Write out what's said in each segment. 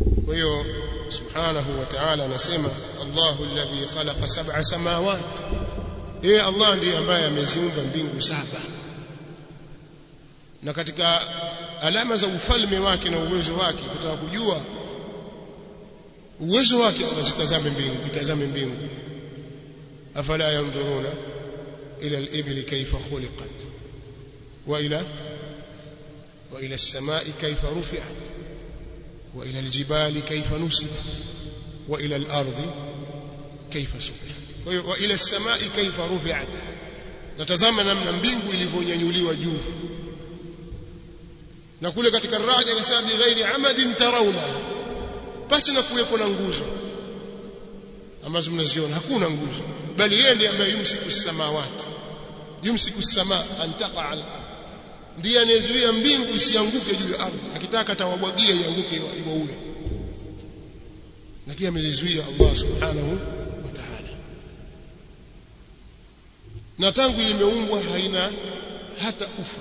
kwa hiyo subhanahu wa ta'ala anasema Allahu alladhi khalaqa sab'a samawat yeye Allah ndiye ambaye ameziumba mbingu saba na katika alama za ufalme wake na uwezo wake kutaka kujua uwezo wake azitazame mbingu itazame mbingu afala yanzuruna ila al-ibli kayfa khuliqat wa ila wa ila as-samai kayfa rufi'at wa ila al-jibali kayfa nusibat wa ila al-ardi kayfa sutihat kwa hiyo wa ila as-samai kayfa rufi'at natazama namna mbingu ilivyonyanyuliwa juu na kule katika radi akasema bi ghairi amadin tarawna basi na kuwepo na nguzo ambazo mnaziona hakuna nguzo bali yeye ndiye ambaye yumsiku samawati yumsiku samaa an taqa al ndiye anayezuia mbingu isianguke juu ya ardhi akitaka atawabwagia ianguke iwaue lakini amezizuia Allah subhanahu wa ta'ala na tangu imeumbwa haina hata ufa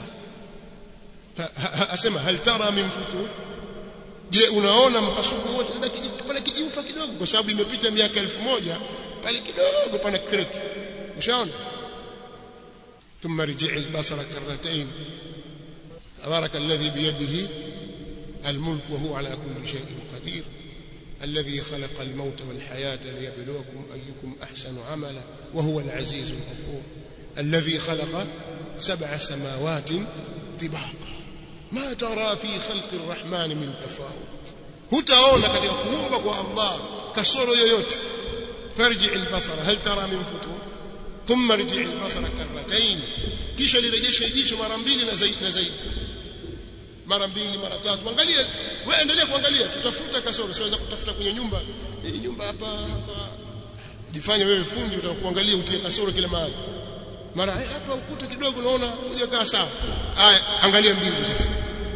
asema hal tara min futur je unaona mpasuko wote pale kijiufa kidogo kwa sababu imepita miaka elfu moja pale kidogo pana crack ushaona ثم رجع البصر كرتين تبارك الذي بيده الملك وهو على كل شيء قدير الذي خلق الموت والحياة ليبلوكم أيكم أحسن عملا وهو العزيز الغفور الذي خلق سبع سماوات طباقا ما ترى في خلق الرحمن من تفاوت hutaona katika kuumba kwa Allah kasoro yoyote farji albasara hal tara min futur thumma rji albasara karratayn kisha lirejeshe jicho mara mbili na zaidi na zaidi mara mbili mara tatu angalia wewe endelea kuangalia tutafuta kasoro siweza kutafuta kwenye nyumba hii nyumba hapa hapa jifanye wewe fundi utakuangalia utie kasoro kila mahali mara hapa ukuta kidogo naona hujakaa sawa haya angalia mbingu sasa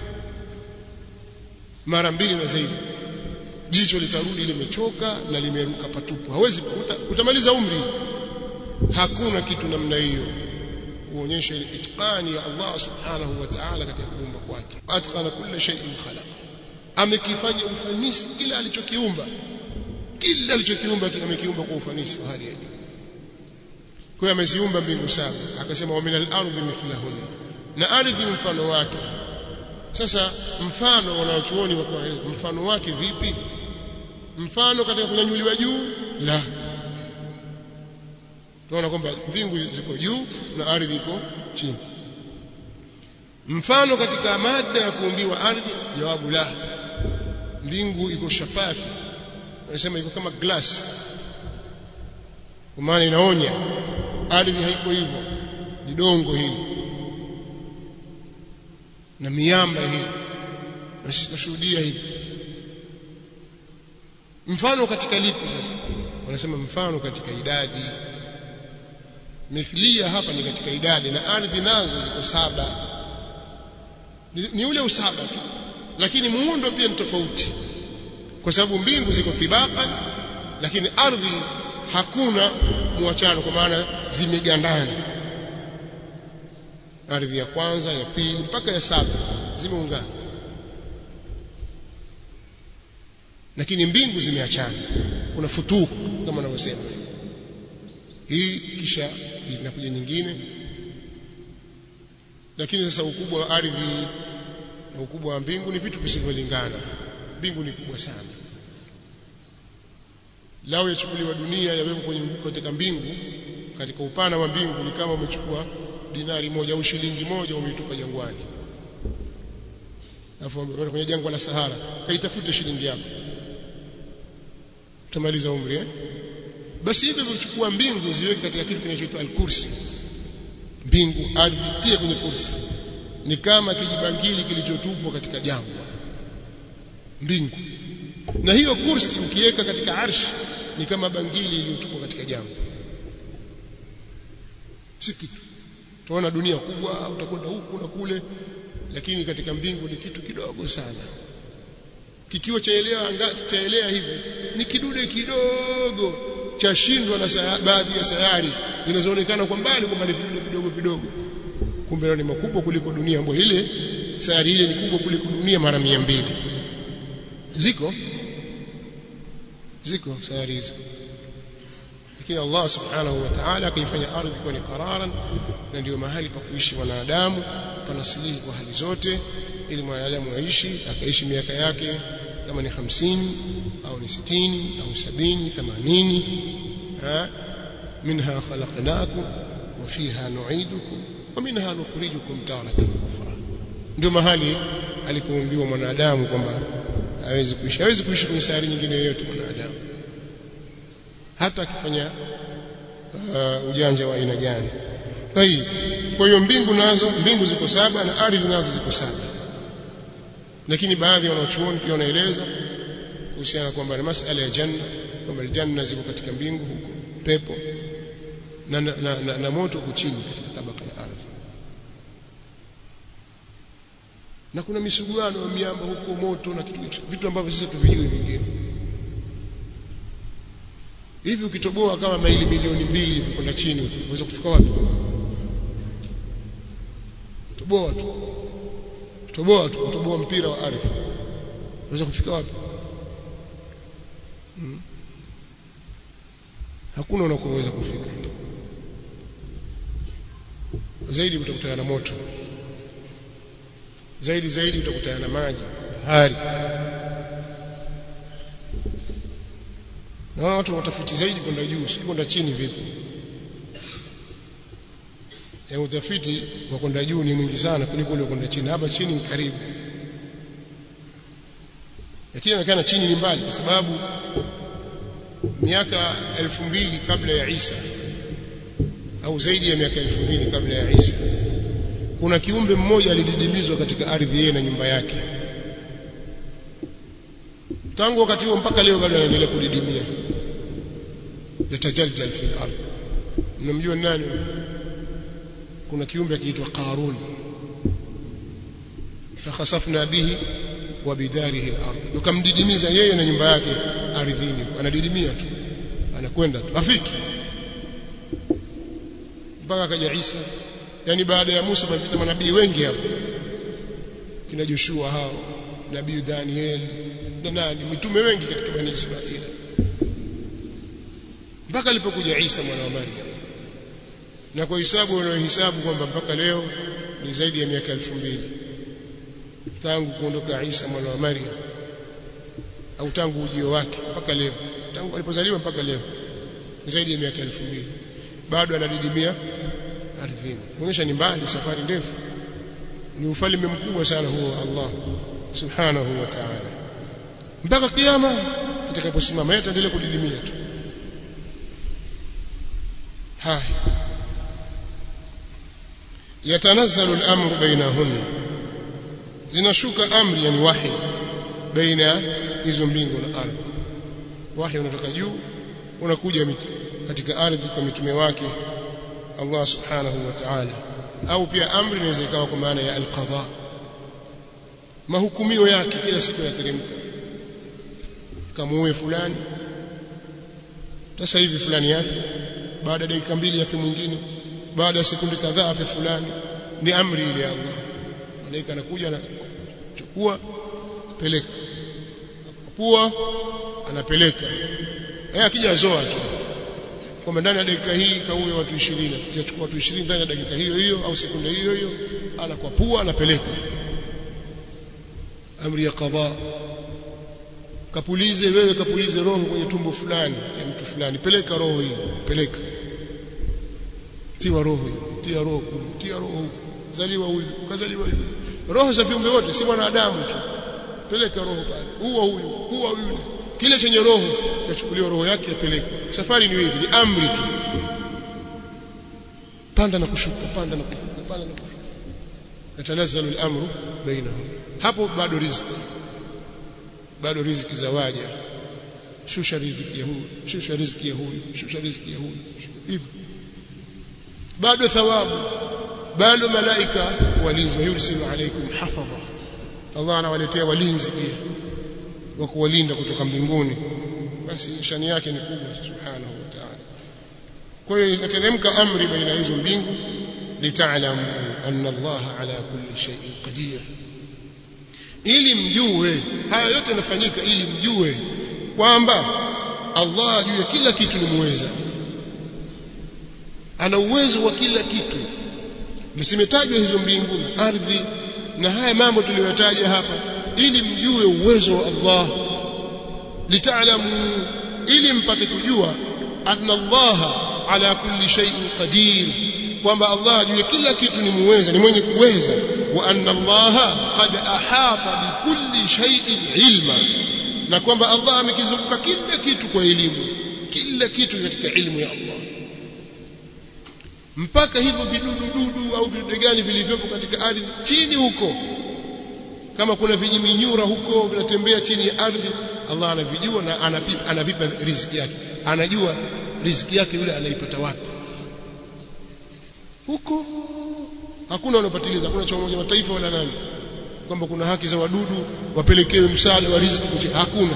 mara mbili na zaidi jicho litarudi limechoka na limeruka patupu hawezi uta, utamaliza umri hakuna kitu namna hiyo uonyeshe itqani ya Allah subhanahu wa ta'ala katika kuumba kwake atqana kulli shay'in khalaqa amekifanya ufanisi kila alichokiumba kila alichokiumba amekiumba kwa ufanisi wa hali ya juu kwa hiyo ameziumba mbingu saba akasema wa minal ardi mithlahun na ardhi mfano wake sasa mfano wanaochuoni wakaeleza mfano wake vipi mfano katika kunyanyuliwa juu la tunaona kwamba mbingu ziko juu na ardhi iko chini mfano katika mada ya kuumbiwa ardhi jawabu la mbingu iko shafafi wanasema iko kama glass kwa maana inaonya ardhi haiko hivyo ni dongo hili na miamba hii na sisi tutashuhudia hivi mfano katika lipi sasa wanasema mfano katika idadi mithlia hapa ni katika idadi na ardhi nazo ziko saba ni, ni ule usaba tu lakini muundo pia ni tofauti kwa sababu mbingu ziko tibaqan lakini ardhi hakuna muachano kwa maana zimegandana ardhi ya kwanza ya pili mpaka ya saba zimeungana lakini mbingu zimeachana kuna futuku kama wanavyosema hii kisha inakuja nyingine lakini sasa ukubwa wa ardhi na ukubwa wa mbingu ni vitu visivyolingana mbingu ni kubwa sana lao yachukuliwa dunia yawekwa kwenye katika mbingu katika upana wa mbingu ni kama umechukua dinari moja au shilingi moja umeitupa jangwani alafu kwenye jangwa la Sahara kaitafute shilingi yako utamaliza umri eh basi hivyo vichukua mbingu ziweke katika kitu kinachoitwa al-kursi mbingu ardhi tie kwenye kursi ni kama kijibangili kilichotupwa katika jangwa mbingu na hiyo kursi ukiweka katika arshi ni kama bangili iliyotupwa katika jangwa si kitu tunaona dunia kubwa utakwenda huku na kule lakini katika mbingu ni kitu kidogo sana kikiwa chaelea chaelea hivi ni kidude kidogo chashindwa na baadhi ya sayari zinazoonekana kwa mbali kwamba ni vidude vidogo vidogo kumbe ni makubwa kuliko dunia ambayo ile sayari ile ni kubwa kuliko dunia mara mbili ziko ziko sayari hizo lakini Allah subhanahu wa ta'ala akaifanya ardhi kuwa ni qararan na ndio mahali pa kuishi wanadamu panasilihi kwa hali zote ili mwanadamu aishi akaishi miaka yake kama ni hamsini au ni sitini au sabini themanini منها خلقناكم وفيها نعيدكم ومنها نخرجكم تارة أخرى ndio mahali alipoumbiwa mwanadamu kwamba hawezi kuishi hawezi kuishi kwenye sayari nyingine yoyote mwanadamu hata akifanya uh, ujanja wa aina gani tayib kwa hiyo mbingu nazo mbingu ziko saba na ardhi nazo ziko saba lakini baadhi ya wanachuoni pia wanaeleza kuhusiana kwamba ni masala ya janna kwamba janna ziko katika mbingu huko pepo na, na, na, na, na moto uko chini katika tabaka ya ardhi na kuna misuguano ya miamba huko moto na kitu, vitu ambavyo sisi tuvijui vingine hivi ukitoboa kama maili milioni mbili hivi kwenda chini unaweza kufika wapi toboa tu toboa tu toboa mpira wa ardhi unaweza kufika wapi hmm. hakuna unakoweza kufika zaidi utakutana na moto zaidi zaidi utakutana na maji bahari na watu watafuti zaidi kwenda juu si kwenda chini vipi ya utafiti wa kwenda juu ni mwingi sana kuliko ule kwenda chini hapa chini ni karibu lakini inaonekana chini ni mbali kwa sababu miaka elfu mbili kabla ya Isa au zaidi ya miaka elfu mbili kabla ya Isa kuna kiumbe mmoja alididimizwa katika ardhi yeye na nyumba yake tangu wakati huo mpaka leo bado anaendelea kudidimia yatajaljal fil ardh mnamjua nani kuna kiumbe akiitwa Qarun fakhasafna bihi wa bidarihi al-ardh tukamdidimiza yeye na nyumba yake ardhini anadidimia tu anakwenda tu afiki mpaka akaja Isa yani baada ya Musa palipita manabii wengi hapo kina Joshua hao nabii Daniel na nani mitume wengi katika bani Israeli mpaka alipokuja Isa mwana wa Maryam na kwa hisabu wanaohesabu kwamba mpaka leo ni zaidi ya miaka elfu mbili tangu kuondoka Isa mwana wa Maryam au tangu ujio wake mpaka leo tangu alipozaliwa mpaka leo ni zaidi ya miaka elfu mbili bado anadidimia ardhini kuonyesha ni mbali safari ndefu ni ufalme mkubwa sana huo Allah subhanahu wa ta'ala mpaka kiyama kitakaposimama yeye ataendelea kudidimia tu haya yatanazzalu al-amru bainahunna zinashuka amri yani wahi baina hizo mbingu na ardhi wahi unatoka juu unakuja katika ardhi kwa mitume wake Allah subhanahu wa ta'ala au pia amri inaweza ikawa kwa maana ya al-qadha mahukumio yake kila siku yateremka kamuue fulani sasa hivi fulani yafi baada ya dakika mbili yafi mwingine baada ya sekunde kadhaa afi fulani ni amri ile ya Allah malaika anakuja anachukua peleka pua anapeleka yeye akija zoa tu kwamba ndani ya dakika hii kauwe watu 20 akachukua watu 20 ndani ya dakika hiyo hiyo au sekunde hiyo hiyo anakwapua anapeleka amri ya qadha kapulize wewe kapulize roho kwenye tumbo fulani ya mtu fulani peleka roho hii peleka tiwa roho hiyo tia roho kule tia roho huko zaliwa huyu kazaliwa huyu roho za viumbe wote si mwanadamu tu peleka roho pale huwa huyu huwa yule kile chenye roho chachukuliwa roho yake yapelekwa safari ni hivi ni amri tu panda na kushuka panda na kushuka panda na kushuka yatanazzalu al-amru bainahum hapo bado riziki bado riziki za waja shusha riziki ya huyu shusha riziki ya huyu shusha riziki ya huyu hivyo bado thawabu bado malaika walinzi yursilu alaykum hafadha Allah anawaletea walinzi pia wa kuwalinda kutoka mbinguni basi shani yake ni kubwa subhanahu wa ta'ala kwa hiyo ikateremka amri baina hizo mbingu litaalamu anna Allah ala kulli shay'in qadir ili mjue haya yote yanafanyika ili mjue kwamba Allah juu ya kila kitu ni muweza ana uwezo wa kila kitu msimetajwa hizo mbingu na ardhi na haya mambo tuliyotaja hapa ili mjue uwezo wa Allah litaalamu ili mpate kujua anna Allah ala kulli shay'in qadir kwamba Allah juu ya kila kitu ni muweza ni mwenye kuweza wa anna Allah qad ahata bikulli shay'in ilma na kwamba Allah amekizunguka kila kitu kwa elimu kila kitu katika ilmu ya Allah mpaka hivyo vidudu dudu au vidudu gani vilivyopo katika ardhi chini huko kama kuna vijiminyura huko vinatembea chini ya ardhi Allah anavijua na anavipa, anavipa riziki yake anajua riziki yake yule anaipata wapi huko hakuna unapatiliza hakuna cha umoja mataifa wala nani kwamba kuna haki za wadudu wapelekewe msaada wa riziki kuche hakuna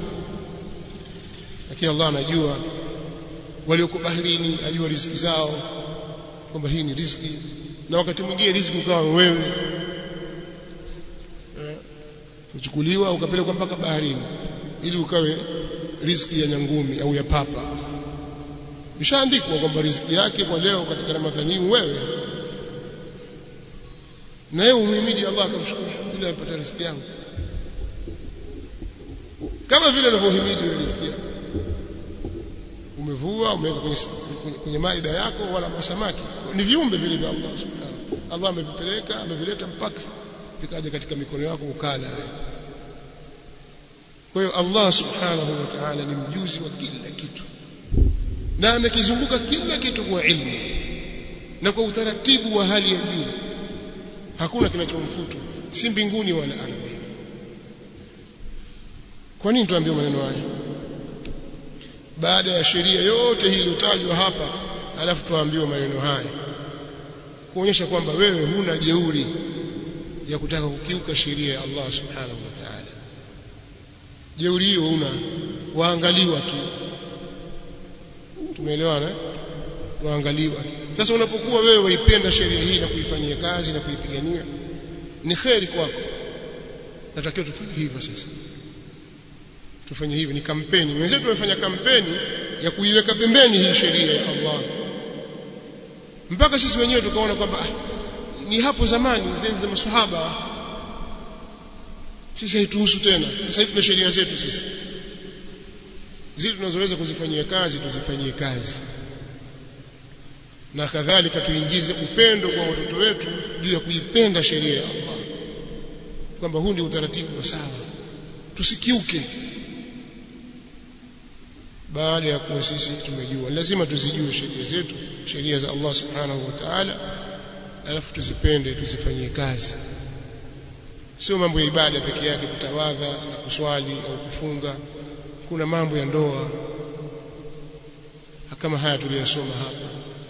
lakini Allah anajua walioko baharini ajua riziki zao kwamba hii ni riziki na wakati mwingine riziki ukawa wewe kuchukuliwa ukapelekwa mpaka baharini ili ukawe riziki ya nyangumi au ya papa ishaandikwa kwamba riziki yake kwa leo katika Ramadhani wewe na yeye umhimidi Allah akamshukuru alhamdulillah nimepata riziki yangu kama vile unavyohimidi wewe riziki yako umevua umeweka kwenye, kwenye, kwenye maida yako wala masamaki ni viumbe vile vya Allah subhanahu Allah amevipeleka amevileta mpaka vikaja katika mikono yako ukala kwa hiyo Allah subhanahu wa ta'ala ni mjuzi wa kila kitu na amekizunguka kila kitu kwa ilmu na kwa utaratibu wa hali ya juu hakuna kinachomfutu si mbinguni wala ardhi kwa nini tuambiwe maneno haya baada ya sheria yote hii iliyotajwa hapa alafu tuambiwe maneno haya kuonyesha kwamba wewe huna jeuri ya kutaka kukiuka sheria ya Allah subhanahu wa ta'ala jeuri hiyo una waangaliwa tu tumeelewana waangaliwa sasa unapokuwa wewe waipenda sheria hii na kuifanyia kazi na kuipigania ni kheri kwako natakiwa tufanye hivyo sasa tufanye hivi ni kampeni wenzetu wamefanya kampeni ya kuiweka pembeni hii sheria ya Allah mpaka sisi wenyewe tukaona kwamba ah, ni hapo zamani zenzi za maswahaba sisi haituhusu tena sasa hivi tuna sheria zetu sisi zile tunazoweza kuzifanyia kazi tuzifanyie kazi na kadhalika tuingize upendo kwa watoto wetu juu ya kuipenda sheria ya Allah kwamba huu ndio utaratibu wa sawa tusikiuke baada ya kuwa sisi tumejua lazima tuzijue sheria zetu sheria za Allah subhanahu wa ta'ala alafu tuzipende tuzifanyie kazi sio mambo ya ibada peke yake kutawadha na kuswali au kufunga kuna mambo ya ndoa kama haya tuliyosoma hapa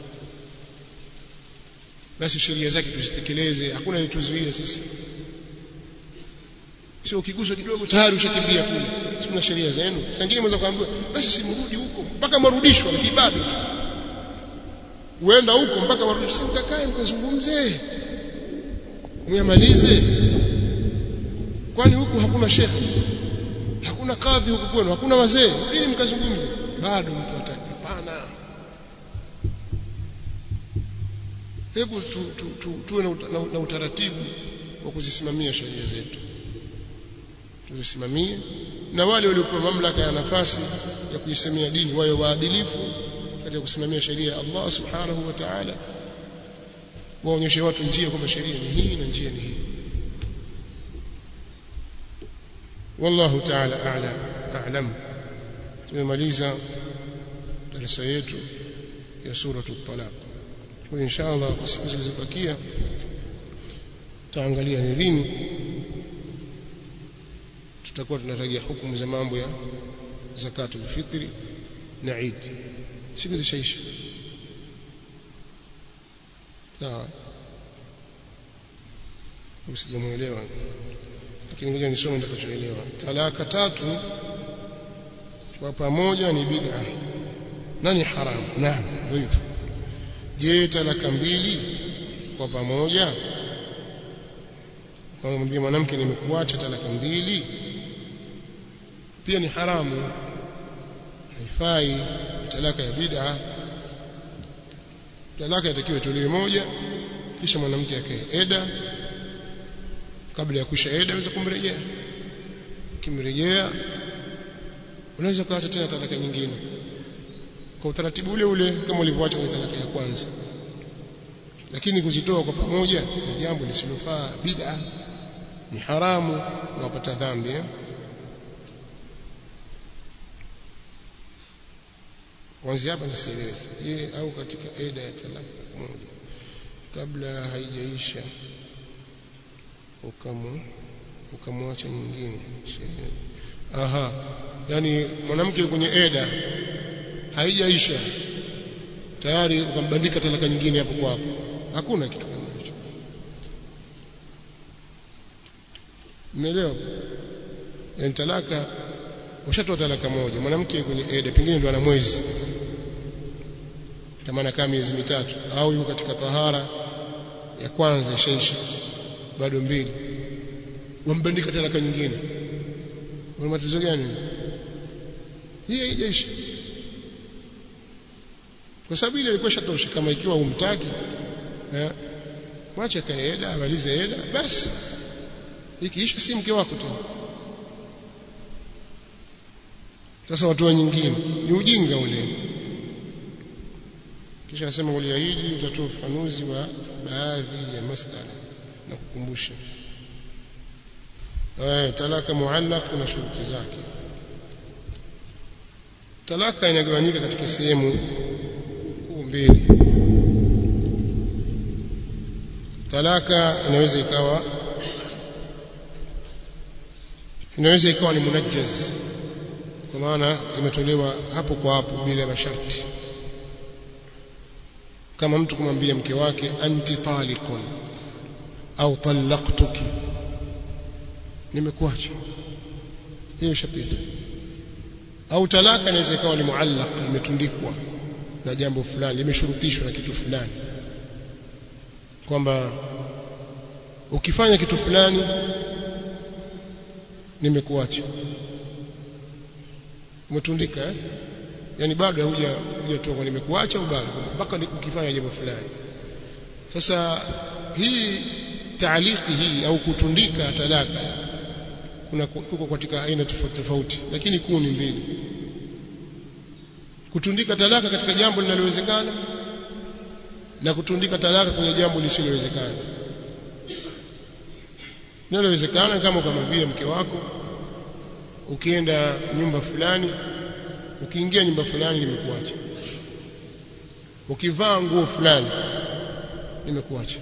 basi sheria zake tuzitekeleze hakuna lituzuia sisi sio ukiguswa kidogo tayari ushakimbia kule si kuna sheria zenu sangine mweza kuambiwa basi simrudi huko mpaka marudishwa na kibado uenda huko mpaka warudishwe simkakae mkazungumze myamalize kwani huku hakuna shekhe hakuna kadhi huku kwenu hakuna wazee ili mkazungumze bado mtu ataki hapana hebu tu, tu, tu, tuwe na, na, na utaratibu wa kuzisimamia sheria zetu tuzisimamie na wale waliopewa mamlaka ya nafasi ya kuisemea dini wawe waadilifu katika kusimamia sheria ya Allah subhanahu wa ta'ala waonyeshe watu njia kwamba sheria ni hii na njia ni hii wallahu ta'ala a'la a'lam tumemaliza darasa yetu ya suratu talaq kwa inshallah kwa siku zilizobakia tutaangalia ni lini tutakuwa tunatarajia hukumu za mambo ya zakatul fitri na Eid siku zishaisha sawa msijamuelewa lakini ngoja nisome nitakachoelewa talaka tatu kwa pamoja ni bid'a na ni haramu naam hivyo je talaka mbili kwa pamoja kwa mwambie mwanamke nimekuacha talaka mbili pia ni haramu haifai talaka ya bid'a talaka itakiwa itolewe moja kisha mwanamke akae eda kabla ya kuisha eda aweza kumrejea kimrejea unaweza kuacha tena talaka nyingine kwa utaratibu ule ule kama ulivyoacha kwenye talaka ya kwanza lakini kuzitoa kwa pamoja ni jambo lisilofaa bid'a ni haramu na wapata dhambi eh? kwanza hapa nisieleze yeye au katika eda ya talaka moja kabla haijaisha ukamu ukamwacha nyingine sheria aha yani mwanamke kwenye eda haijaisha tayari ukambandika talaka nyingine hapo kwa hapo hakuna kitu kama hicho umeelewa yani talaka ushatoa talaka moja mwanamke kwenye eda pengine ndo ana mwezi kama anakaa miezi mitatu au yuko katika tahara ya kwanza ishaisha bado mbili wambandika talaka nyingine wana matatizo gani hii haijaisha kwa sababu ile ilikuwa shatosha kama ikiwa umtaki eh mwache kaeda amalize eda basi ikiisha si mke wako tena sasa watu nyingine ni ujinga ule kisha anasema uliahidi utatoa ufafanuzi wa baadhi ya masala na kukumbusha eh talaka muallaq na shuruti zake talaka inagawanyika katika sehemu kuu mbili talaka inaweza ikawa inaweza ikawa ni munajjaz kwa maana imetolewa hapo kwa hapo bila masharti kama mtu kumwambia mke wake anti taliqun au talaqtuki nimekuacha hiyo shapita au talaka inaweza ikawa ni muallaq imetundikwa na jambo fulani limeshurutishwa na kitu fulani kwamba ukifanya kitu fulani nimekuacha umetundika eh? yani bado huja hujatoka nimekuacha au bado mpaka ukifanya jambo fulani sasa hii taaliki hii au kutundika talaka kuna kuko katika aina tofauti tofauti lakini kuu ni mbili kutundika talaka katika jambo linalowezekana na kutundika talaka kwenye jambo lisilowezekana linalowezekana kama ukamwambia mke wako ukienda nyumba fulani ukiingia nyumba fulani nimekuacha ukivaa nguo fulani nimekuacha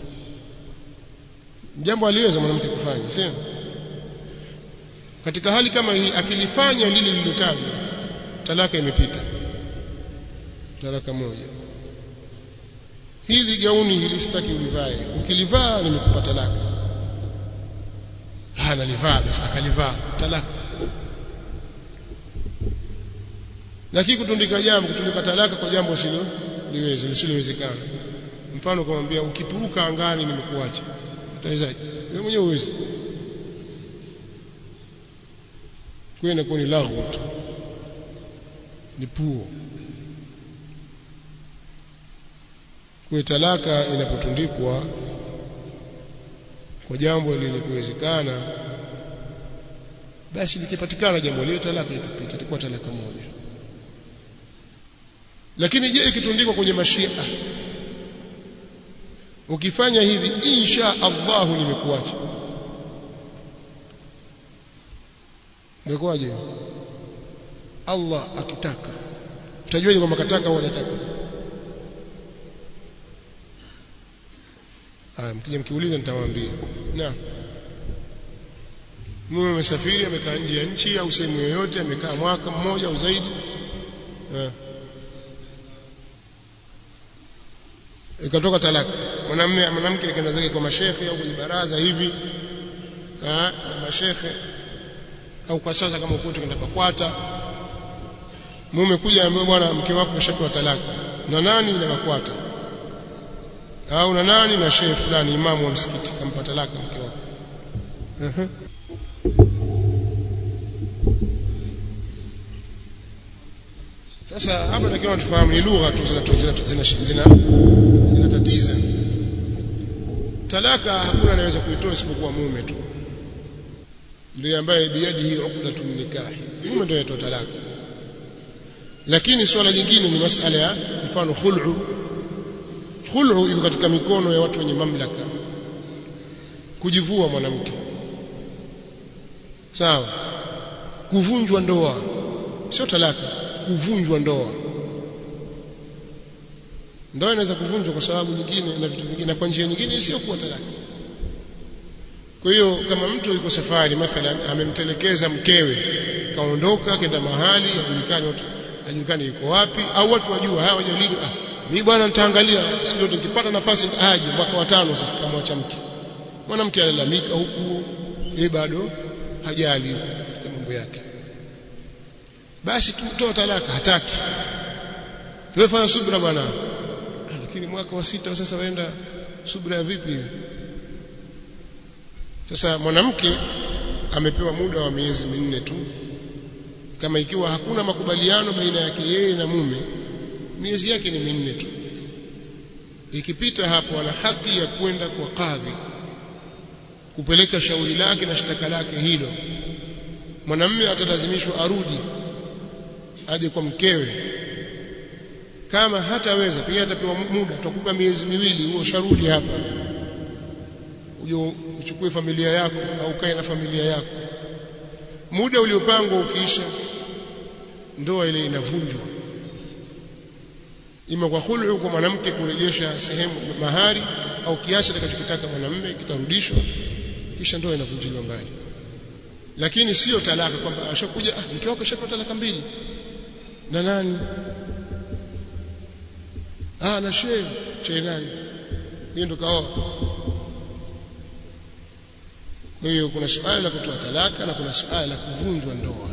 jambo aliweza mwanamke kufanya sio katika hali kama hii akilifanya lile lililotajwa talaka imepita talaka moja hili gauni hili sitaki ulivae ukilivaa nimekupa talaka hana livaa basi akalivaa talaka lakini kutundika jambo kutundika talaka kwa jambo silo liweze lisilowezekana mfano kumwambia ukipuruka angani nimekuacha utawezaje wewe mwenyewe uwezi kwenda kwa ni laghu tu ni puo kwa talaka inapotundikwa kwa jambo lenye kuwezekana basi likipatikana jambo lile talaka itapita itakuwa talaka moja lakini je ikitundikwa kwenye mashia ukifanya hivi insha Allah nimekuacha ndikoje Allah akitaka utajuaje kwamba kataka au hajataka ah mkija mkiuliza nitawaambia naam mume amesafiri amekaa nje ya nchi au sehemu yoyote amekaa mwaka mmoja au zaidi eh ikatoka talaka mwanamume mwanamke akaenda zake kwa mashekhe au kwenye baraza hivi ah na mashekhe au kwa sasa kama ukote kwenda kwata mume kuja ambaye bwana mke wako kashapewa talaka na nani na makwata au na nani na shehe fulani imamu wa msikiti kampa talaka mke wako uh-huh. sasa hapa takiwa tufahamu ni lugha tu zinatatiza zina, zina talaka hakuna anaweza kuitoa isipokuwa mume tu ndiye ambaye biyadihi uqdatun nikahi mume ndio anatoa talaka lakini swala jingine ni masala ya mfano khul'u khul'u iko katika mikono ya watu wenye mamlaka kujivua mwanamke sawa kuvunjwa ndoa sio talaka kuvunjwa ndoa ndoa inaweza kuvunjwa kwa sababu nyingine na vitu vingine na kwa njia nyingine sio kuwa talaka kwa hiyo kama mtu yuko safari mathalan amemtelekeza mkewe kaondoka kenda mahali ajulikane watu ajulikane yuko wapi au watu wajua hawa wajalini ah mimi bwana nitaangalia siku yote nikipata nafasi aje mwaka wa tano sasa kama acha mke mwanamke alalamika huku yeye bado hajali katika mambo yake basi tumtoa talaka hataki wewe fanya subra bwana ah, lakini mwaka wa sita sasa waenda subra ya vipi sasa mwanamke amepewa muda wa miezi minne tu kama ikiwa hakuna makubaliano baina yake yeye na mume miezi yake ni minne tu ikipita hapo ana haki ya kwenda kwa kadhi kupeleka shauri lake na shtaka lake hilo mwanamume atalazimishwa arudi aje kwa mkewe kama hataweza pia atapewa muda tutakupa miezi miwili huo sharudi hapa uje uchukue familia yako au kae na familia yako muda uliopangwa ukiisha ndoa ile inavunjwa ima kwa khulu kwa mwanamke kurejesha sehemu mahari au kiasi atakachokitaka mwanamume kitarudishwa kisha ndoa inavunjiliwa mbali lakini sio talaka kwamba ashakuja ah mke wako ashapata talaka mbili na nani ah na shehe shehe nani yeye ndo kaoa kwa hiyo kuna suala la kutoa talaka na kuna suala la kuvunjwa ndoa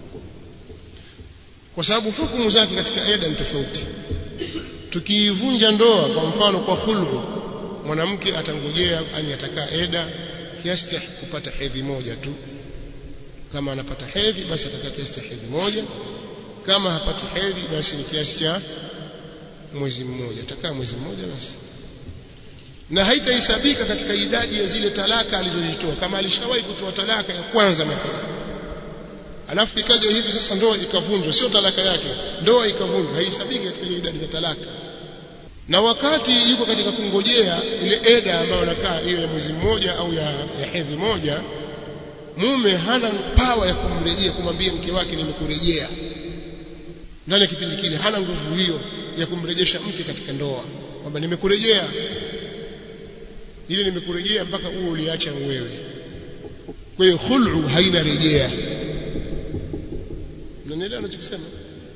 kwa sababu hukumu zake katika eda ni tofauti tukiivunja ndoa kwa mfano kwa khulhu mwanamke atangojea ani atakaa eda kiasi cha kupata hedhi moja tu kama anapata hedhi basi atakaa kiasi cha hedhi moja kama hapati hedhi basi ni kiasi cha mwezi mmoja atakaa mwezi mmoja basi na haitahesabika katika idadi ya zile talaka alizozitoa kama alishawahi kutoa talaka ya kwanza mathalan alafu ikaja hivi sasa ndoa ikavunjwa sio talaka yake ndoa ikavunjwa haihesabiki katika ile idadi za talaka na wakati yuko katika kungojea ile eda ambayo anakaa hiyo ya mwezi mmoja au ya, ya hedhi moja mume hana pawa ya kumrejea kumwambia mke wake nimekurejea ndani ya kipindi kile hana nguvu hiyo ya kumrejesha mke katika ndoa kwamba nimekurejea ile nimekurejea mpaka huo uliacha wewe kwa hiyo khul'u haina rejea mnanielewa ninachokisema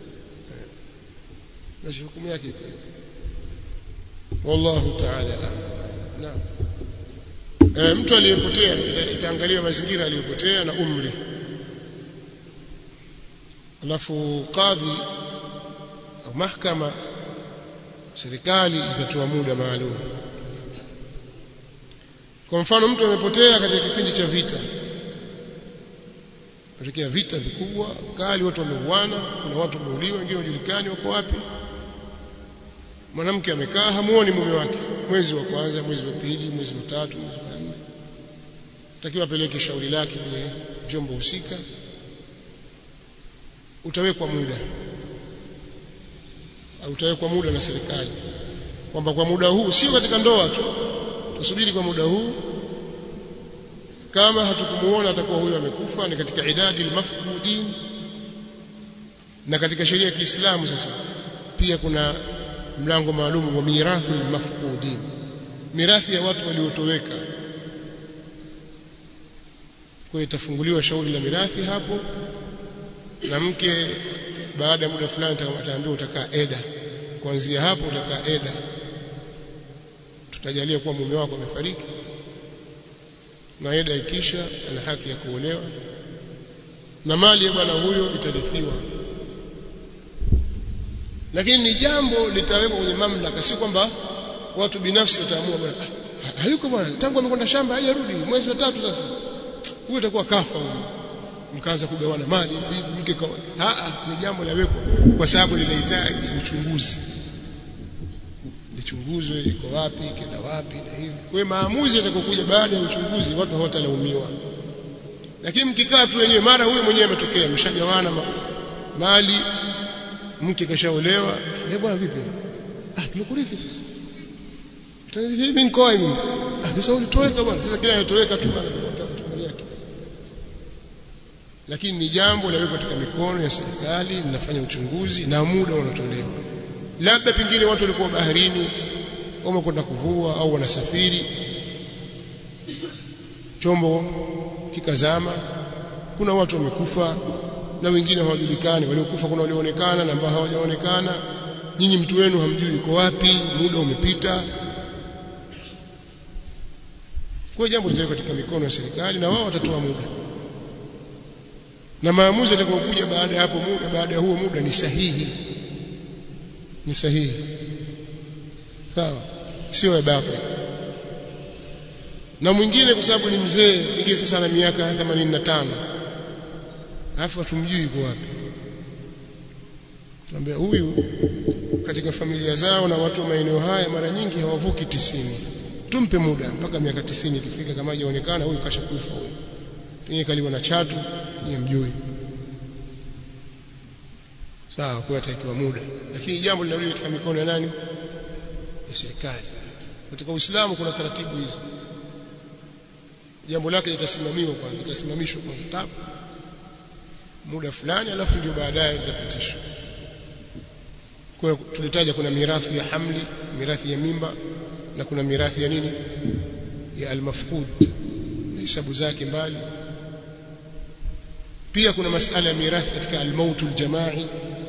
na hukumu yake wallahu ta'ala naam e, mtu aliyepotea itaangalia mazingira aliyopotea na umri alafu kadhi au mahakama serikali itatoa muda maalum kwa mfano mtu amepotea katika kipindi cha vita katika vita vikubwa kali watu wameuana kuna watu wameuliwa wengine wajulikani wako wapi mwanamke amekaa hamuoni mume wake mwezi wa kwanza mwezi wa pili mwezi wa tatu mwezi wa nne takiwa apeleke shauri lake kwenye vyombo husika utawekwa muda au utawekwa muda na serikali kwamba kwa muda huu sio katika ndoa tu tusubiri kwa muda huu kama hatukumuona atakuwa huyo amekufa ni katika idadi al-mafqudin na katika sheria ya Kiislamu sasa pia kuna mlango maalum wa mirathi al-mafqudin mirathi ya watu waliotoweka kwa itafunguliwa shauri la mirathi hapo na mke baada ya muda fulani ataambiwa utakaa eda kuanzia hapo utakaa eda tutajalia kuwa mume wako amefariki na eda ikisha ana haki ya kuolewa na mali ya bwana huyo itarithiwa lakini ni jambo litawekwa kwenye mamlaka si kwamba watu binafsi wataamua bwana ah, hayuko bwana tangu amekwenda shamba hajarudi mwezi wa tatu sasa huyo itakuwa kafa huyo mkaanza kugawana mali hivi mke kwa a ni jambo la weko kwa sababu linahitaji uchunguzi lichunguzwe iko wapi kenda wapi na hivi kwa hiyo maamuzi yatakokuja baada ya uchunguzi watu hawatalaumiwa lakini mkikaa tu wenyewe mara huyo mwenyewe ametokea mshagawana ma, mali mke kashaolewa eh bwana vipi ah tumekurithi sasa utanithi mimi nikoa mimi ah sasa ulitoweka bwana sasa kila anatoweka tu bwana mali yake lakini ni jambo lawekwa katika mikono ya serikali linafanya uchunguzi na muda unatolewa labda pengine watu walikuwa baharini wamekwenda kuvua au wanasafiri chombo kikazama kuna watu wamekufa na wengine hawajulikani waliokufa kuna walioonekana na ambao hawajaonekana nyinyi mtu wenu hamjui yuko wapi muda umepita kwa jambo litawekwa katika mikono ya serikali na wao watatoa muda na maamuzi yatakayokuja baada ya hapo muda baada ya huo muda ni sahihi ni sahihi sawa sio ya batili na mwingine kwa sababu ni mzee ingie sasa na miaka 85 alafu hatumjui yuko wapi tunaambia huyu katika familia zao na watu wa maeneo haya mara nyingi hawavuki tisini tumpe muda mpaka miaka tisini ikifika kama hajaonekana huyu kashakufa huyu pengine kaliwa na chatu ni mjui sawa kwa atakiwa muda lakini jambo linarudi katika mikono ya nani ya serikali katika Uislamu kuna taratibu hizo jambo lake litasimamiwa kwanza litasimamishwa kwa kitabu muda fulani alafu ndio baadaye litapitishwa kwa tulitaja kuna mirathi ya hamli mirathi ya mimba na kuna mirathi ya nini ya almafqud na hisabu zake mbali pia kuna masala ya mirathi katika almautu aljamai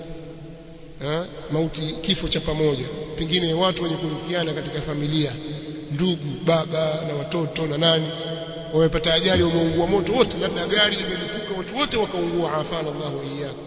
mauti kifo cha pamoja pengine watu wenye kurithiana katika familia ndugu baba na watoto na nani wamepata ajali wameungua moto wote labda gari limelipuka watu wote wakaungua afana Allah wa iyyakum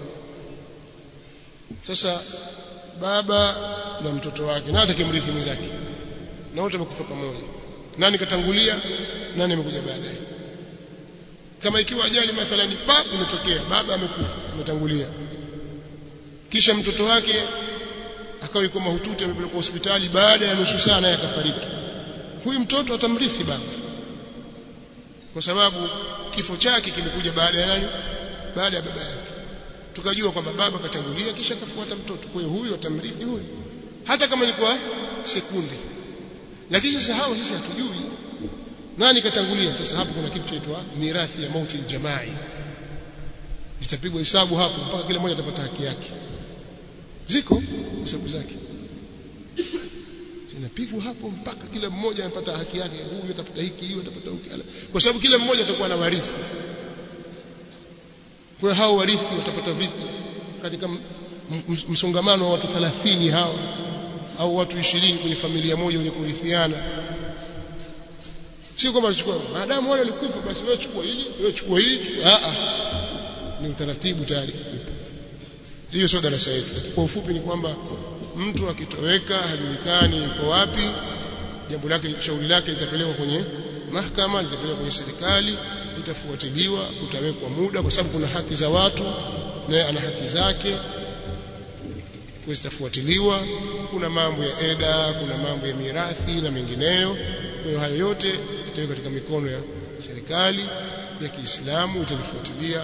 sasa baba na mtoto wake na atakimrithi mwenzake na wote wamekufa pamoja nani katangulia nani amekuja baadaye kama ikiwa ajali mathalani pa imetokea baba amekufa ametangulia kisha mtoto wake akawa yuko mahututi amepelekwa hospitali baada ya nusu saa naye akafariki huyu mtoto atamrithi baba kwa sababu kifo chake kimekuja baada ya nani baada ya baba yake tukajua kwamba baba katangulia kisha kafuata mtoto kwa hiyo huyu atamrithi huyu hata kama ni kwa sekunde lakini sasa hao sisi hatujui nani katangulia sasa hapo kuna kitu chaitwa mirathi ya mauti aljamai itapigwa hesabu hapo mpaka kila mmoja atapata haki yake ziko hesabu zake zinapigwa hapo mpaka kila mmoja anapata haki yake huyu atapata hiki hiyo atapata huki kwa sababu kila mmoja atakuwa na warithi kwa hao warithi watapata vipi katika msongamano wa watu 30 hao au watu 20 kwenye familia moja wenye kurithiana sio kwamba chukua maadamu wale walikufa basi wewe chukua hili wewe chukua hili a a ni utaratibu tayari hiyo sio darasa yetu kwa ufupi ni kwamba mtu akitoweka hajulikani yuko wapi jambo lake shauri lake litapelekwa kwenye mahakama litapelekwa kwenye serikali litafuatiliwa utawekwa muda kwa sababu kuna haki za watu naye ana haki zake kwa zitafuatiliwa kuna mambo ya eda kuna mambo ya mirathi na mengineyo kwa hiyo hayo yote itawekwa katika mikono ya serikali ya Kiislamu italifuatilia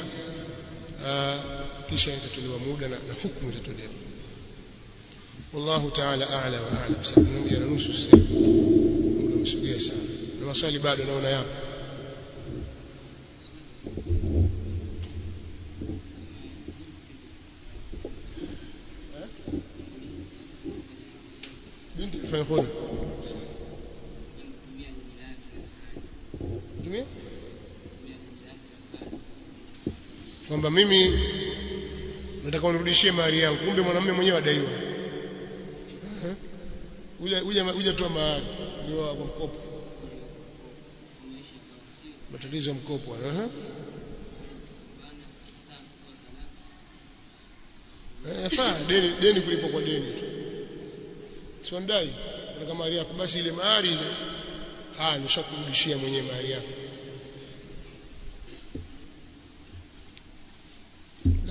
kisha itatolewa muda na, na hukumu itatolewa wallahu ta'ala a'la wa a'lam sababu moja na nusu sasa muda umesogea sana na maswali bado naona yapo binti fanya khona tumia kwamba mimi nataka unirudishie mahari yangu kumbe mwanamume mwenyewe adaiwa uje uje uje toa mahari ndio kwa mkopo matatizo ya mkopo aha yafaa deni deni kulipo kwa deni sio ndai nataka mahari yako basi ile mahari ile ah nishakurudishia mwenyewe mahari yako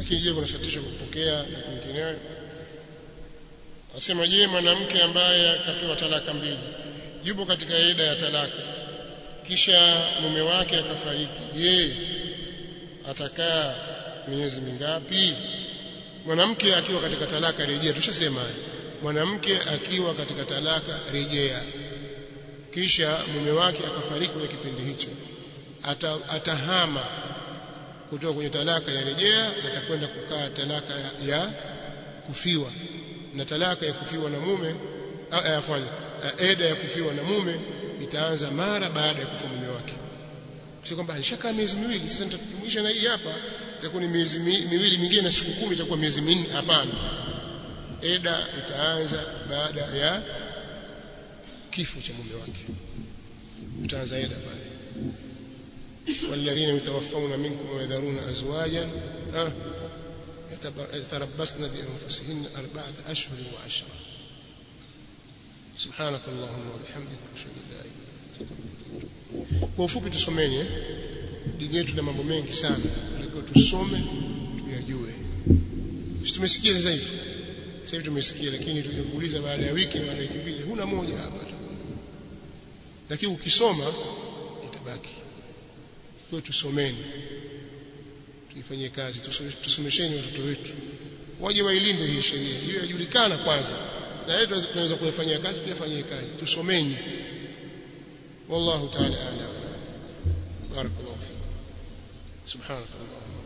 lakini je kuna shatisho kupokea na kwingineo asema je mwanamke ambaye akapewa talaka mbili yupo katika ida ya talaka kisha mume wake akafariki je atakaa miezi mingapi mwanamke akiwa katika talaka rejea tushasema mwanamke akiwa katika talaka rejea kisha mume wake akafariki kwenye kipindi hicho Ata, atahama kutoka kwenye talaka ya rejea atakwenda kukaa talaka ya, ya kufiwa na talaka ya kufiwa na mume afanye eda ya kufiwa na mume itaanza mara baada ya kufa mume wake sio kwamba alishakaa miezi miwili sasa nitajumuisha na hii hapa itakuwa ni miezi miwili mingine na siku kumi itakuwa miezi minne hapana eda itaanza baada ya kifo cha mume wake itaanza eda pale والذين يتوفون منكم ويذرون أزواجا يتربصن بأنفسهن أربعة أشهر وعشرة سبحانك اللهم وبحمدك أشهد أن لا إله إلا أنت kwa ufupi tusomeni eh? dini yetu na mambo mengi sana tulikuwa tusome tuyajue sisi tumesikia sasa hivi sasa hivi tumesikia lakini tukiuliza baada ya wiki baada ya wiki mbili huna moja hapa lakini ukisoma itabaki kwa tusomeni tuifanyie kazi tusomesheni watoto wetu waje wailinde hii sheria hiyo yajulikana kwanza na yetu tunaweza kuyafanyia kazi tuyafanyie kazi tusomeni wallahu ta'ala a'lam barakallahu fikum subhanallahi